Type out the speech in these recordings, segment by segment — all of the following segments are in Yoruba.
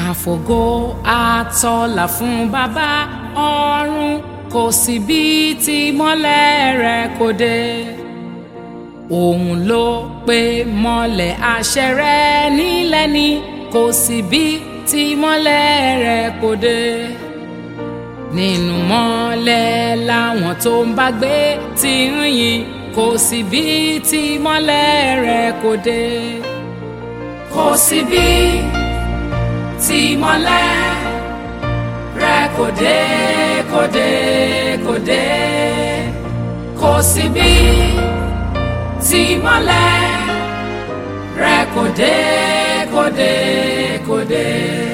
àfògo àtọlà fún bàbá ọ̀run kò sí bí tí mọ́lẹ̀ rẹ̀ kò dé òun ló pe mọ́lẹ̀ àṣẹ rẹ̀ nílẹ̀ ni kò sí bí tí mọ́lẹ̀ rẹ̀ kò dé nínú mọ́lẹ̀ làwọn tó ń bá gbé ti ń yìn kò sí bí tí mọ́lẹ̀ rẹ̀ kò dé kò sí bí tí mọ́lẹ̀ rẹ̀ kò dé kò dé kò dé kò sí bí tí mọ́lẹ̀ rẹ̀ kò dé kò dé kò dé.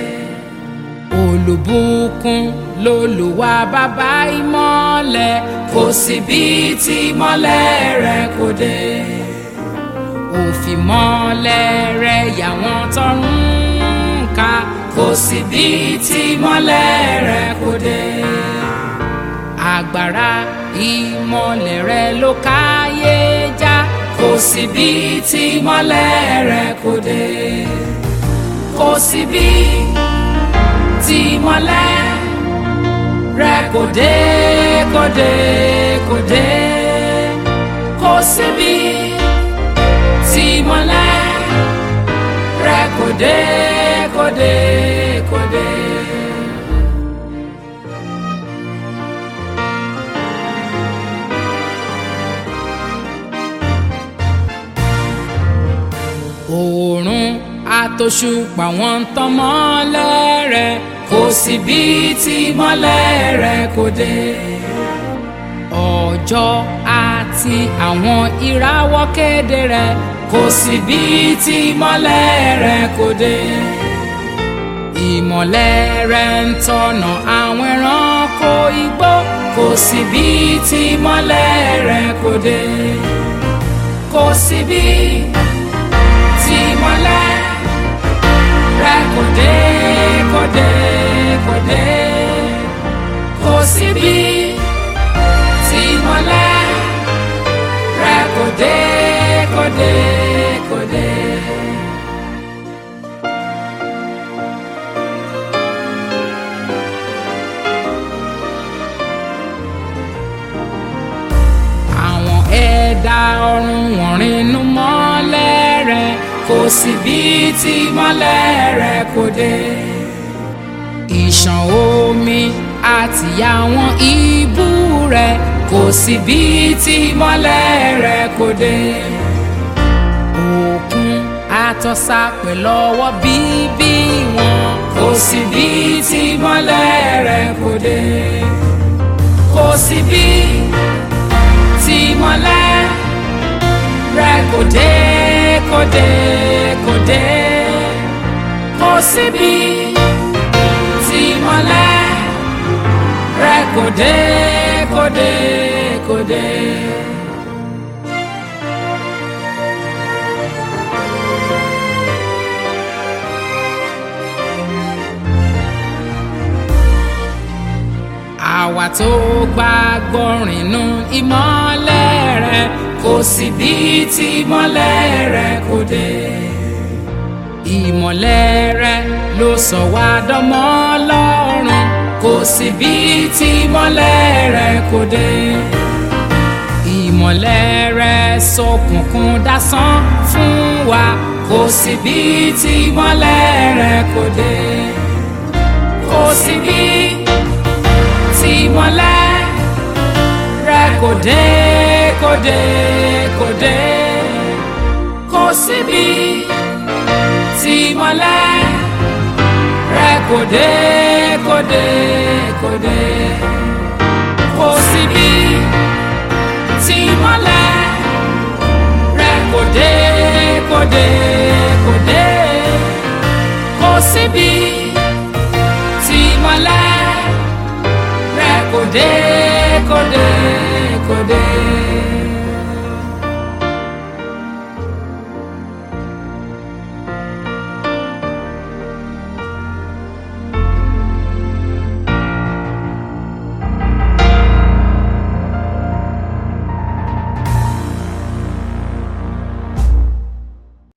olùbùkún lolùwà bàbá ìmọ́lẹ̀ kò sí bí tí mọ́lẹ̀ rẹ̀ kò dé. òfìmọ́lẹ̀ rẹ̀ yà wọ́n tọrùn ká kò sí bí tí mọ́lẹ̀ rẹ̀ kò dé. agbára ìmọ́lẹ̀ rẹ̀ ló káyé já kò sí bí tí mọ́lẹ̀ rẹ̀ kò dé. kò sí bí tí mọ́lẹ̀ rẹ̀ kò dé kò dé kò dé. kò sí bí tí mọ́lẹ̀ rẹ̀ kò dé kò dé kò dé. oòrùn àtòṣùpá wọn ń tàn mọ́lẹ̀ rẹ̀ kò sí bí tí mọ́lẹ̀ rẹ̀ kò dé. ọjọ́ àti àwọn ìràwọ̀ kéde rẹ̀ kò sí bí tí mọ́lẹ̀ rẹ̀ kò dé. ìmọ̀lẹ̀ rẹ̀ ń tọ̀nà àwọn ẹranko igbó kò sí bí tí mọ́lẹ̀ rẹ̀ kò dé. kò sí bí tí mọ́lẹ̀ rẹ̀ kò dé kò dé kò dé. kò sí bí tí mọ́lẹ̀ rẹ̀ kò dé kò dé kò dé. àwọn ẹ̀dá ọ̀run wọ̀n rìnnú mọ́lẹ̀ rẹ̀ kò sí bí tí mọ́lẹ̀ rẹ̀ kò dé. ìṣàn omi àti àwọn ibú rẹ̀ kò sí bí tí mọ́lẹ̀ rẹ̀ kò dé. òkun àtọ́sà pẹ̀lú ọwọ́ bíbí wọn kò sí bí tí mọ́lẹ̀ rẹ̀ kò dé. kò sí bí tí mọ́lẹ̀ rẹ̀ kò dé kò dé kò dé kò sí bí tí mọ́lẹ̀ rẹ̀ kò dé kò dé kò dé. àwa tó gbàgbọ́ rìnnú ìmọ́lẹ̀ rẹ̀ kò sí bí tí ìmọ́lẹ̀ rẹ̀ kò dé. ìmọ́lẹ̀ rẹ̀ ló sọ wá dọ́mọ Ọlọ́run kò sí bí tí ìmọ́lẹ̀ rẹ̀ kò dé. ìmọ́lẹ̀ rẹ̀ ṣókùnkùn dásán fún wa kò sí bí tí ìmọ́lẹ̀ rẹ̀ kò dé. kò sí bí tí ìmọ́lẹ̀ rẹ̀ kò dé kò dé kò dé kò síbi tí mọ́lẹ̀ rẹ̀ kò dé kò dé kò dé.